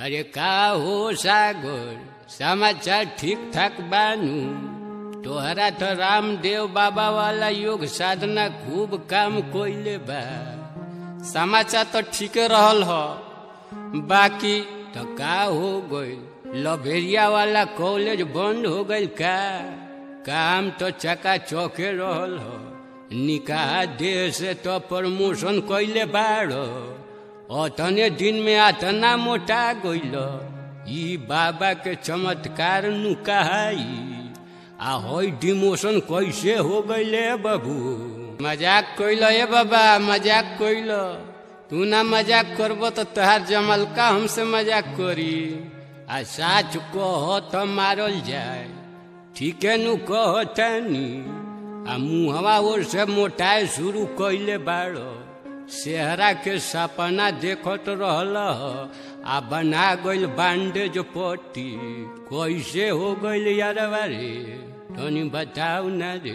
अरे का हो सागर समाचार ठीक ठाक बानू तोहरा तो रामदेव बाबा वाला योग साधना खूब काम कोइले बा समाचार तो ठीके रहल ह बाकी तो का हो गइल लभेरिया वाला कॉलेज बंद हो गइल का काम तो चका चौके रहल ह निकाह देह से तो प्रमोशन कैले बाड़ अतने दिन में अतना मोटा गइल ई बाबा के चमत्कार नु कहाई आ होई डिमोशन कैसे हो गइले बाबू मजाक कइल ए बाबा मजाक कइल तू ना मजाक करब तो तोहार जमलका हमसे मजाक करी आ साच कह तो मारल जाए ठीके नु कह तानी आ मुहवा ओर से मोटाए शुरू कैले बाड़ सेहरा के सपना देखत रहल आ बना गइल बांडेज पट्टी कैसे हो गइल यार रे तनी बताऊ ना रे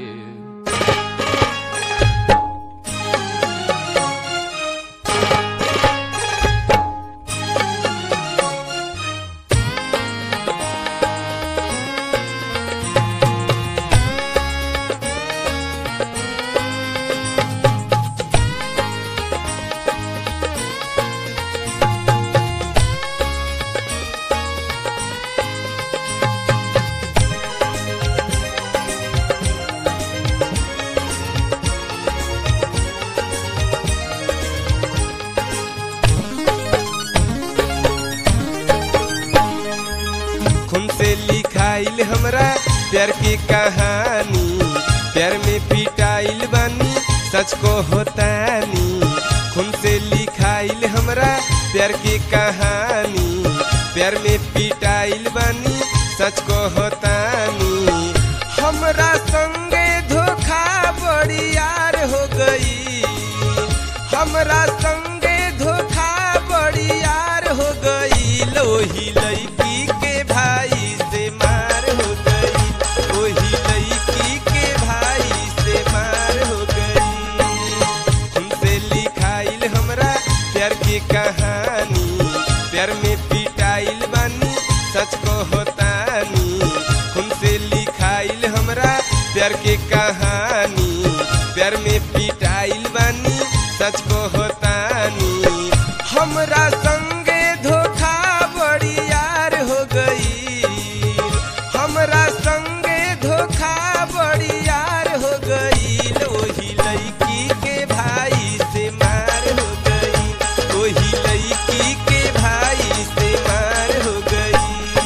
खून से लिखाइल हमरा प्यार की कहानी प्यार में पिटाइल बानी सच को होतानी खून से लिखाइल हमरा प्यार की कहानी प्यार में पिटाइल बानी सच को होतानी हमरा संगे धोखा बड़ी यार हो गई हमरा संगे धोखा बड़ी यार हो गई लोही लड़की के भाई से मार हो गई ओही लड़की के भाई से मार हो गई तुमसे लिखाइल हमरा प्यार की कहानी प्यार में पिटाइल बानी सच को होतानी तुमसे लिखाइल हमरा प्यार की कहानी प्यार में पिटाइल बानी सच को होतानी हमरा संगे धोखा बड़ी यार हो गई हमरा संगे धोखा बड़ी यार हो गई ओही लड़की के भाई से मार हो गई ओही लड़की के भाई से मार हो गई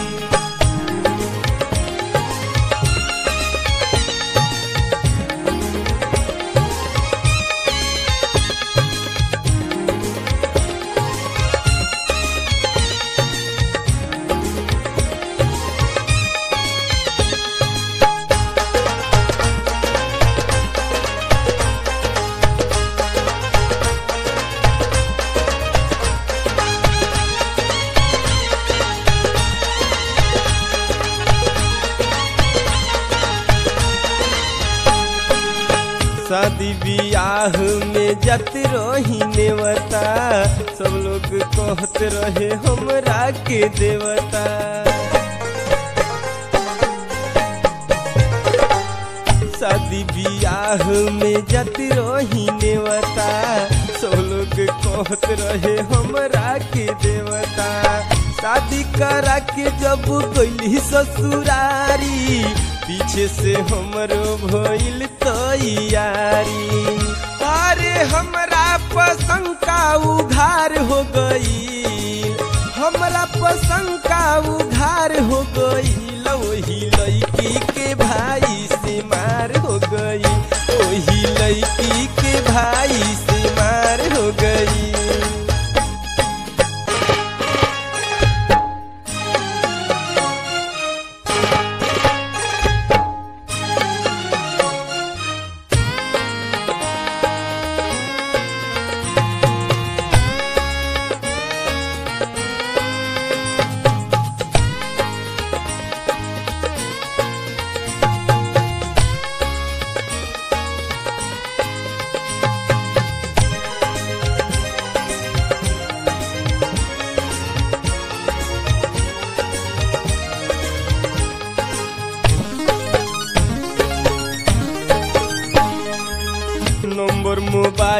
शादी बियाह में जत रही नेवता सब लोग कहत रहे हमरा के देवता शादी बियाह में जत रही नेवता सब लोग कहत रहे हमरा के देवता शादी करा के जब गइली ससुरारी पीछे से हमरो भइल तैयारी अरे हमरा पसंद का उघार हो गई हमरा पसंद का उघार हो गई वही लड़की के भाई से मार हो गई वही लड़की के भाई से मार हो गई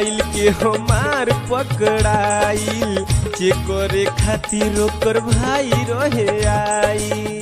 मोबाइल के हमार पकड़ाइल चेक करे खातिर ओकर भाई रहे आई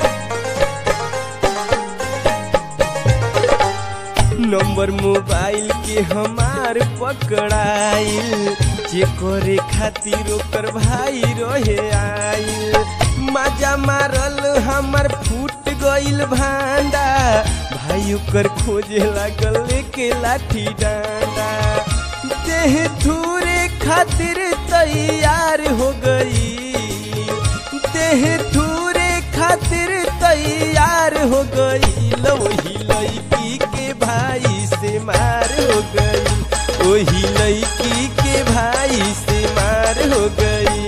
नंबर मोबाइल के हमार पकड़ाइल चेक करे खातिर ओकर भाई रहे आइल मजा मारल हमर फूट गइल भांडा भाई ओकर खोजे लागल लेके लाठी डांडा देह थूरे खातिर तैयार हो गई देह थूरे खातिर तैयार हो गई वही लड़की के भाई से मार हो गई वही लड़की के भाई से मार हो गई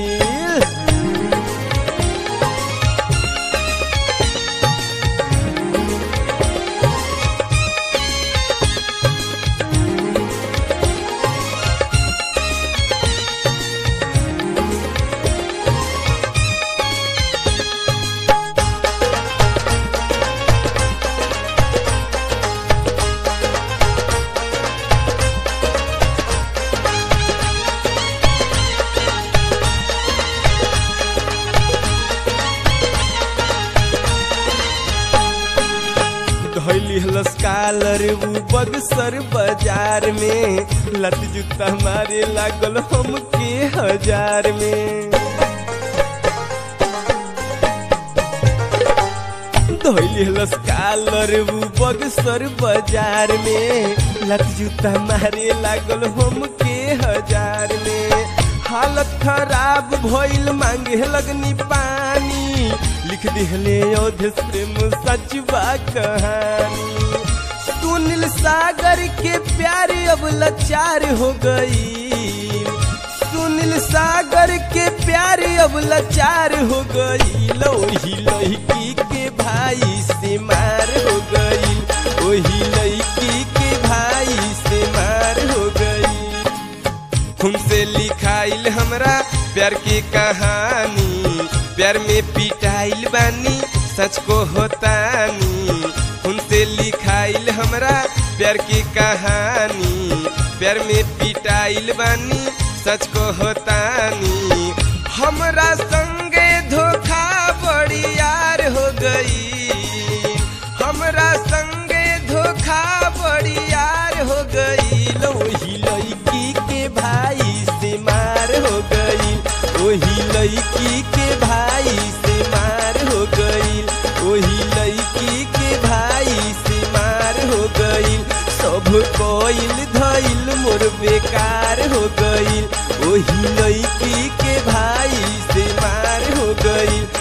धैली हलस कालर उ बगसर बाजार में लत जूता मारे लागल हमके हजार में धैली हलस कालर उ बगसर बाजार में लत जूता मारे लागल हमके हजार में हालत खराब भइल मांगे लगनी पानी लिख दिहले अवधेश प्रेम सच बा कहानी सुनील सागर के प्यार अब लाचार हो गई सुनील सागर के प्यार अब लाचार हो गई लोही लड़की के भाई से मार हो गई वही लड़की के भाई से मार हो गई हमसे लिखाइल हमरा प्यार की कहानी प्यार में पिटाइल बानी सच को होतानी हमसे लिखाइल हमरा प्यार की कहानी प्यार में पिटाइल बानी सच को होतानी हमरा संगे धोखा बड़ी यार हो गई हमरा संगे धोखा बड़ी यार हो गई वही लड़की के भाई से मार हो गई वही लड़की के भाई से मार हो गई वही लड़की के भाई से मार हो गई सब कोइल धइल मोर बेकार हो गई वही लड़की के भाई से मार हो गई